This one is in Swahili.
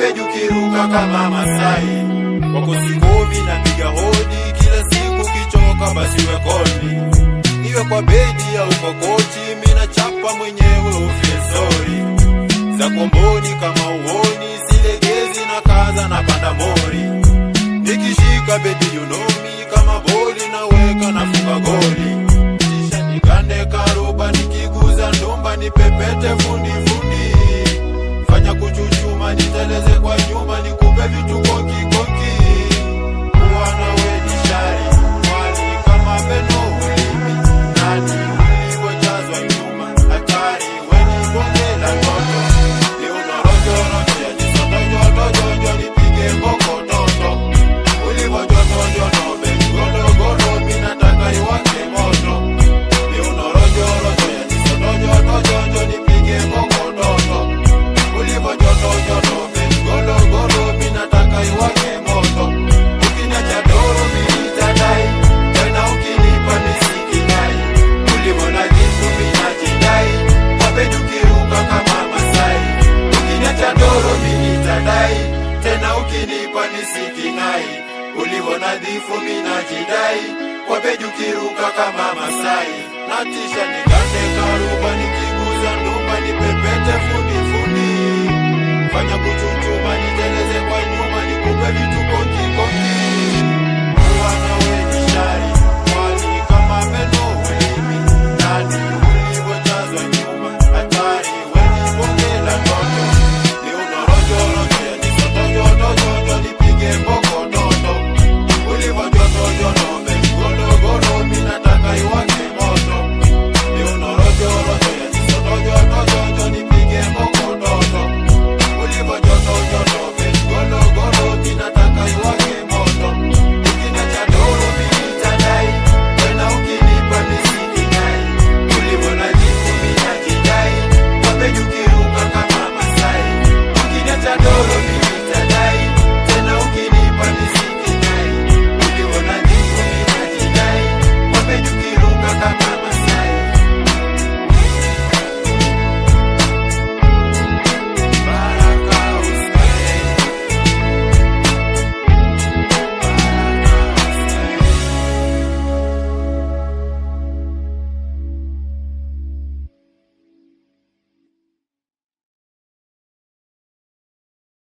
beju kiruka kama Masai. Wako sikovi na piga hodi kila siku, kichoka basi wekoni, iwe kwa bedi au kwa kochi, mina chapa mwenyewe ufie sorry za komboni kama uoni, silegezi na kaza na panda mori, nikishika baby you know me, kama boli naweka nafunga goli, kisha nikande karuba, nikiguza ndumba nipepete fundi fundi, fanya kuchuchuma, niteleze kwa nyuma, nikupe vitu koki koki, kuwana we ni shari mwali kama meno ulimi, nani ulivyojazwa nyuma, hatari weni bonge la toto ni unarojorojo ya jisotojotojojo nipige mbokototo ulivyojotojoto begodogoro minataka iwake moto ni unarojorojo ya jisotojotojojo nipige mbokototo ulivyojotojoto begodogoro minataka iwake moto ukiniacha doro minitadai tena ukinipa misikinai ulivyonajifu minajidai wapejukiruka kama Masai ukiniacha doro minitadai tena ukinipa nisikinai ulivyo nadhifu minajidai wapejukiruka kama Masai natisha ni